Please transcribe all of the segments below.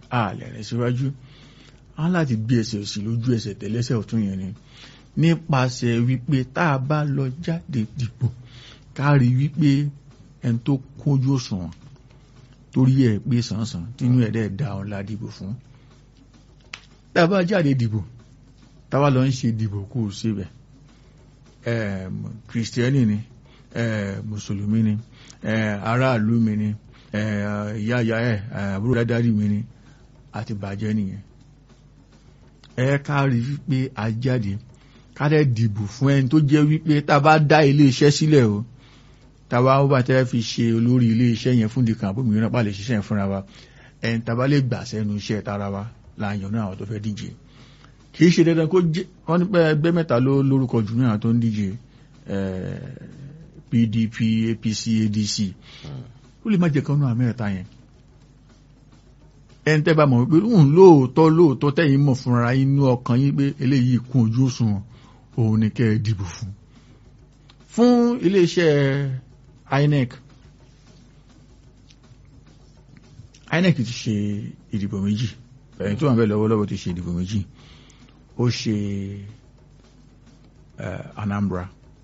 a lè rìn síwájú a láti gbé ẹsẹ̀ òsì lójú ẹsẹ̀ tẹ̀lẹ́sẹ̀ ọ̀tún yẹn ni nípasẹ̀ wípé tá a bá lọ jáde dìbò ká rí wípé ẹni tó kójú òṣùwọ̀n torí ẹ̀ pé sànsàn tínú ẹ̀ dẹ̀ da ọ̀la dìbò fún tá a bá jáde dìbò tá a bá lọ ń ṣe dìbò kó o síbẹ̀ kìrìsìtẹ́nì ni mùsùlùmí ni aráàlú mi ni ìyá ìyá ẹ̀ àbúrò dáadáa mi ni àti bàjẹ́ nìyẹn ẹ ká rí wípé a jáde ká dẹ̀ dìbò fún ẹni tó jẹ́ wípé tá a bá dá ilé iṣẹ́ sílẹ̀ o tá a bá ó bá tẹ́ fi ṣe olórí ilé iṣẹ́ yẹn fún dìkan àbómi mìíràn pàlẹ́ ṣiṣẹ́ yẹn fúnra wa ẹni tá a bá lè gbà sẹ́nu iṣẹ́ tara wa láàyàn náà àwọn tó fẹ́ díje kì í ṣe dandan kó jẹ́ wọ́n ní pé ẹgbẹ́ mẹ́ta ló lórúkọ jù náà tó ń díje PDP APC ADC ó lè má jẹ́ kan náà mẹ́ta yẹn ẹni tẹ́ bá mọ̀ wípé ń lóòótọ́ lóòótọ́ tẹ́yìn mọ̀ fúnra inú ọkàn yín pé eléyìí kún ojú òṣùwọ̀n òun ni kẹ́ ẹ dìbò fún fún iléeṣẹ́ INEC INEC ti ṣe ìdìbò méjì ẹni tó wà bẹ́ẹ̀ lọ́wọ́lọ́wọ́ ti ṣe ìdìbò méjì ó ṣe Anambra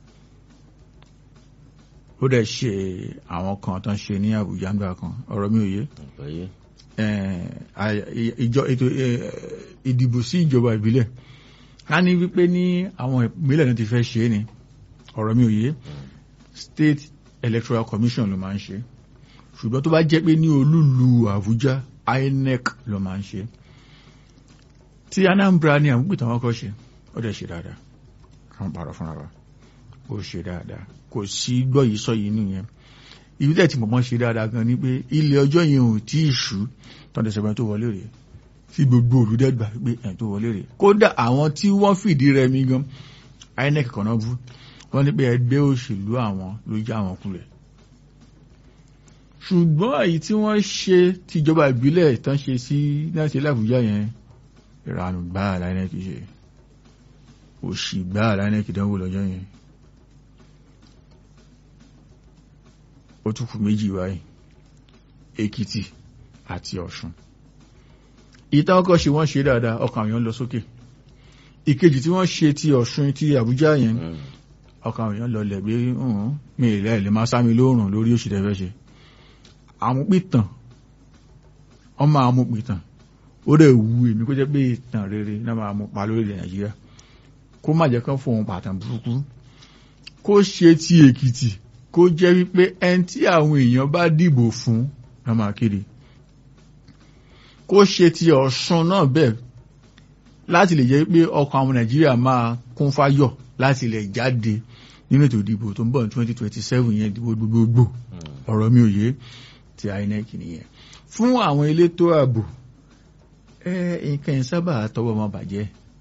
ó dẹ̀ ṣe àwọn kan tó ń ṣe ní Àbújá ńgbà kan ọ̀rọ̀ mi ò yé ètò ìdìbò sí ìjọba ìbílẹ̀ ká ní wípé ní àwọn ìpínlẹ̀ náà ti fẹ́ ṣe é ni ọ̀rọ̀ mi ò yé State Electoral Commission ló máa ń ṣe ṣùgbọ́n tó bá jẹ́ pé ní olúlu Àbújá INEC ló máa ń ṣe tí Anambra ní àwọn gbìtàn wọn kọ́ ṣe ó dẹ̀ ṣe dáadáa àwọn pàrọ̀ fúnra wa ó ṣe dáadáa kò sí gbọ́ yìí sọ yìí nìyẹn ìlú tẹ̀ tí mọ̀mọ́ ṣe dáadáa gan ni pé ilé ọjọ́ yẹn ò tí ì ṣú tọ́ndẹ̀ sẹ́gbẹ́ tó wọlé rèé tí gbogbo olùdẹ́gbà pé ẹ̀ tó wọlé rèé kódà àwọn tí wọ́n fìdí rẹmi gan INEC kan náà bú wọ́n ní pé ẹgbẹ́ òṣèlú àwọn ló já àwọn kulẹ̀ ṣùgbọ́n èyí tí wọ́n ṣe tìjọba ìbílẹ̀ ìtàn ṣe sí náà ṣe lábùjá yẹn ìranù gbáà láìnẹ́ kìí ṣe òṣì gbáà láìnẹ́ kìí dánwò lọ́jọ́ yẹn ó tún kù méjì wáyé Èkìtì àti Ọ̀ṣun ìta ọkọ̀ ṣe wọ́n ṣe dáadáa ọkàn àwọn lọ sókè ìkejì tí wọ́n ṣe ti Ọ̀ṣun ti Àbújá yẹn ọkàn àwọn lọ lẹ̀ pé mi ìlẹ̀ ilẹ̀ máa sámi lóòrùn lórí òṣì tẹ́fẹ́ ṣe àmúpìtàn ọmọ àmúpìtàn ó dẹ̀ wu èmi kó jẹ́ pé ìtàn rere náà máa mú pa lórílẹ̀ Nàìjíríà kó má jẹ́ kán fòun pàtàn burúkú kó ṣe ti Èkìtì kó jẹ́ wípé ẹni tí àwọn èèyàn bá dìbò fún náà máa kéde kó ṣe ti Ọ̀ṣun náà bẹ́ẹ̀ láti lè jẹ́ pé ọkàn àwọn Nàìjíríà máa kún fáyọ̀ láti lè jáde nínú ètò ìdìbò tó ń bọ̀ ní twenty twenty seven yẹn ìdìbò gbogbogbò ọ̀rọ̀ mi ò yé ti INEC nìyẹn fún àwọn elétò ààbò ẹ nǹkan yẹn sábà tọwọ́ wọn bàjẹ́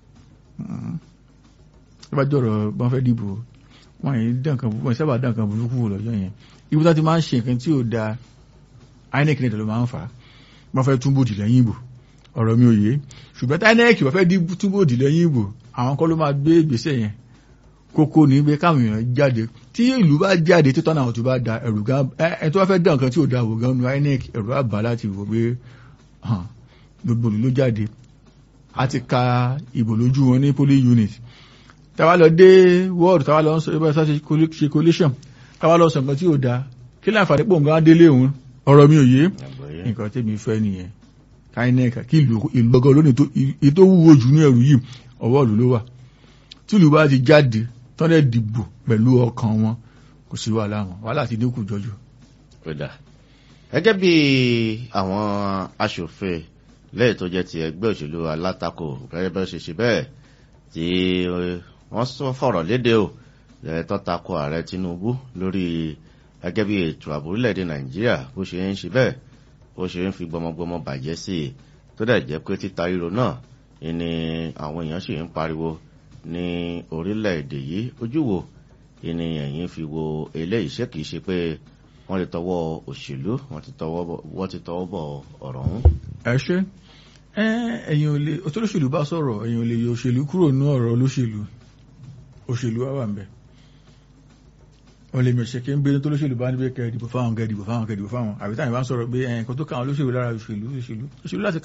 bá jọ̀rọ̀ bọ́n fẹ́ dìbò wọ́n yìí dànkan wọ́n sábà dànkan burúkú lọ́jọ́ yẹn ibi tó ti máa ń ṣe nǹkan tí ò da INEC nìkan ló máa ń fà á wọ́n fẹ́ túbò dì lẹ́yìn ìbò ọ̀rọ̀ mi ò yé ṣùgbọ́n tí INEC wọ́n fẹ́ túbò dì lẹ́yìn ìbò àwọn kọ́ ló máa gbé ìgbésẹ̀ yẹn kókó ní pé káwọn èèyàn jáde tí ìlú bá jáde tó tọ́nà àwọn tó bá da ẹ̀rù gan ẹ tó bá fẹ́ dá nǹkan tí ò da wò gan nu INEC ẹ̀rù àbá láti wò pé gbogbo ìlú ló jáde a ti ka ìbò lójú wọn ní polling unit táwa lọ dé wọ́ọ̀dù táwa lọ sọ ẹgbẹ́ ṣe collation táwa lọ sọ nǹkan tí ò da kí láǹfààní pò nǹkan délé òun ọ̀rọ̀ mi ò yé nǹkan tẹ́mi fẹ́ nìyẹn INEC kí ìlú gbọ́gọ́ lónìí tó wúwo jù ní ẹrù yìí ọwọ́ ìlú ló wà tí ìlú bá ti jáde tọ́lẹ̀ dìbò pẹ̀lú ọkàn wọn kò sí wàhálà wọn wàhálà ti dínkù jọjọ. gẹ́gẹ́ bí àwọn aṣòfin lẹ́yìn tó jẹ́ ti ẹgbẹ́ òṣèlú alátakò gẹ́gẹ́ bẹ́ẹ̀ ṣe ṣe bẹ́ẹ̀ tí wọ́n sọ fọ̀rọ̀ léde o tó tako ààrẹ Tinubu lórí gẹ́gẹ́ bí ètò ààbò orílẹ̀-èdè Nàìjíríà bó ṣe ń ṣe bẹ́ẹ̀ bó ṣe ń fi gbọmọgbọmọ bàjẹ́ sí i tó dẹ̀ jẹ́ pé títa ríro náà ni àwọn èèyàn sì ń pariwo ní orílẹ̀-èdè yìí ojú wo ni ẹ̀yin fi wo eléyìí ṣé kìí ṣe pé wọ́n ti tọwọ́ òṣèlú wọ́n ti tọwọ́ bọ̀ ọ̀rọ̀ ọ̀hún. ẹ ṣe ẹ̀yin ò lè òtólóṣèlú bá sọ̀rọ̀ ẹ̀yin ò lè yọ òṣèlú kúrò ní ọ̀rọ̀ olóṣèlú òṣèlú wà wà ń bẹ̀ wọ́n lè mẹ̀ṣẹ̀ kí ń gbé tó lóṣèlú bá níbi kẹ́ ìdìbò fáwọn kẹ́ ìdìbò fáwọn kẹ́ ìdìbò fáwọn àbí táwọn bá ń sọ̀rọ̀ pé ẹ̀yìn kan tó káwọn olóṣèlú lára òṣèlú òṣèlú òṣèlú láti